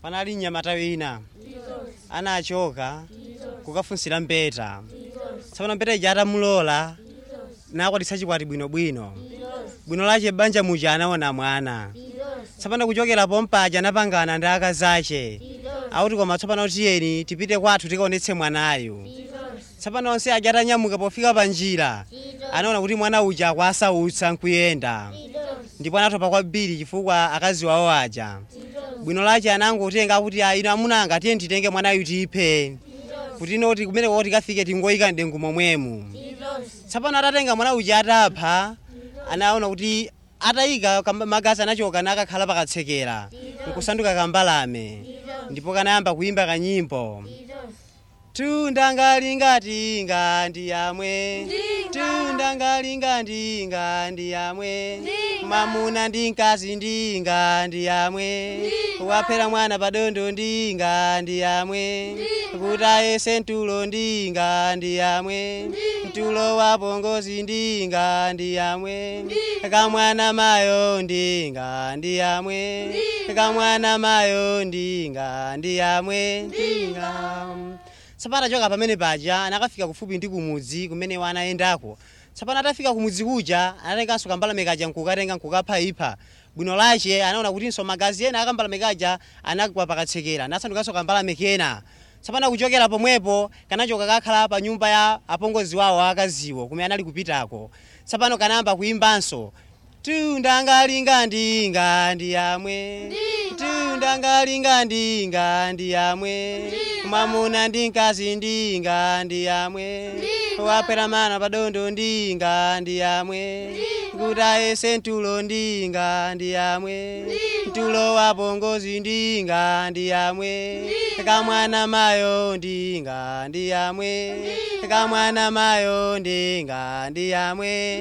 panali mnyamata wina anachoka kukafunsira mpeta tsopano mpeta ija atamulola nakwatisa chikwati bwinobwino bwino lache banja muja anaona mwana tsopano kuchokera pompaja anapangana ndi akazi ache akuti koma tsopano tiyeni tipite kwathu tikaonetse mwanayu tsopano onse aja atanyamuka pofika pa njira anaona kuti mwana uja akwasautsa nkuyenda ndipo anatopa kwambiri chifukwa akazi wawo aja bwino lache anangotenga kuti "Ah, ino amunanga tiye titenge mwanayu tiphe kuti inoti kumene koti kafike tingoyika mdengu momwemu tsopano atatenga mwana uja atapha anaona kuti atayika kamba- magazi anachoka nakakhala pakatsekera nkusanduka kambalame ndipo kanayamba kuimba kanyimbo tundangalingati ndi yamwe tundangalingati ndi yamwe mamuna ndi mkazi ndinga ndi yamwe waphera mwana padondo ndinga ndi yamwe kuti ayese mtulo ndinga ndi yamwe mtulo wa pongozi ndinga ndi yamwe kamwana mayo ndinga ndi yamwe kamwana mayo ndinga ndi yamwe ndinga tsapano achoka pamene paja anakafika kufupi ndi kumudzi kumene wanayendako tsapano atafika kumudzi kuja anatenganso kambalame kaja nkukatenga nkukapha ipha bwino lache anaona kutinso magazi ena akambalame kaja anagwa pakatsekera nasandukanso kambalame kena tsapano kuchokera pomwepo kanachoka kakhala pa nyumba ya apongozi wawo akaziwo kumene anali kupitako tsapano kanayamba kuimbanso tundangalinga ndinga ndi yamwe tundangalinga ndinga ndi yamwe mwamuna ndi mkazi ndinga ndi yamwe waphera mwana padondo ndinga ndi yamwe kuti ayese mtulo ndinga ndi yamwe mtulo wa pongozi ndinga ndi yamwe kamwana mayo ndinga ndi yamwe kamwana mayo ndinga ndi yamwe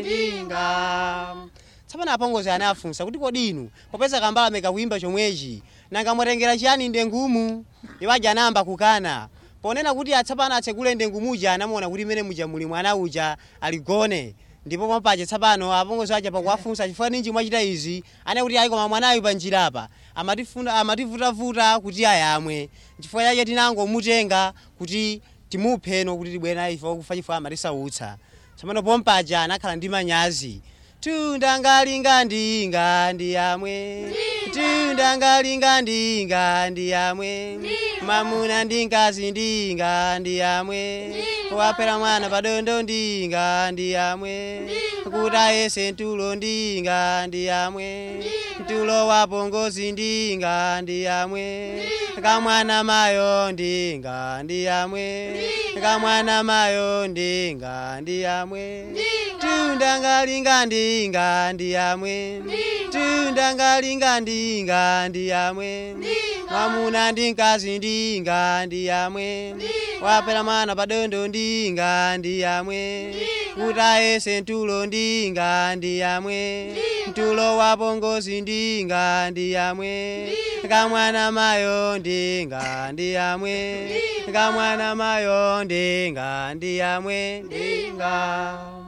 ndinga tsapano apongozi anafunsa kuti kodi inu popeza kambalame kakuimba chomwechi nanga mwatengera chiyani ndengumu iwaja anayamba kukana ponena kuti atsapano atsekule ndengumuja anamuona kuti imene muja muli mwana uja aligone ndipo pompaje tsapano apongozi aja pakuwafunsa chifukwa ninji mwachita izi ane kuti ayi koma mwanayu pa njirapa amatifuna amativutavuta kuti ayamwe chifukwa chake tinangomutenga kuti timupheno kuti tibwere naye ife kufa chifukwa amatisautsa tsapano pompaja anakhala ndi manyazi tundangalinga ndinga ndi yamwe tundangalinga ndinga ndi yamwe mamuna ndi mkazi ndinga ndi yamwe waphera mwana padondo ndinga ndi yamwe kuti ayese mtulo ndinga ndi yamwe mtulo wa pongozi ndinga ndi yamwe kamwana mayo ndinga ndi yamwe kamwana mayo ndinga ndi yamwe tundangalinga ndinga ndi yamwe tundangalinga ndinga ndi yamwe mwamuna ndi mkazi ndinga ndi yamwe waphera mwana padondo ndinga ndi yamwe kuti ayese mtulo ndinga ndi yamwe mtulo wa pongozi ndinga ndi yamwe kamwana mayo ndinga ndi yamwe kamwana mayo ndinga ndi yamwe ndinga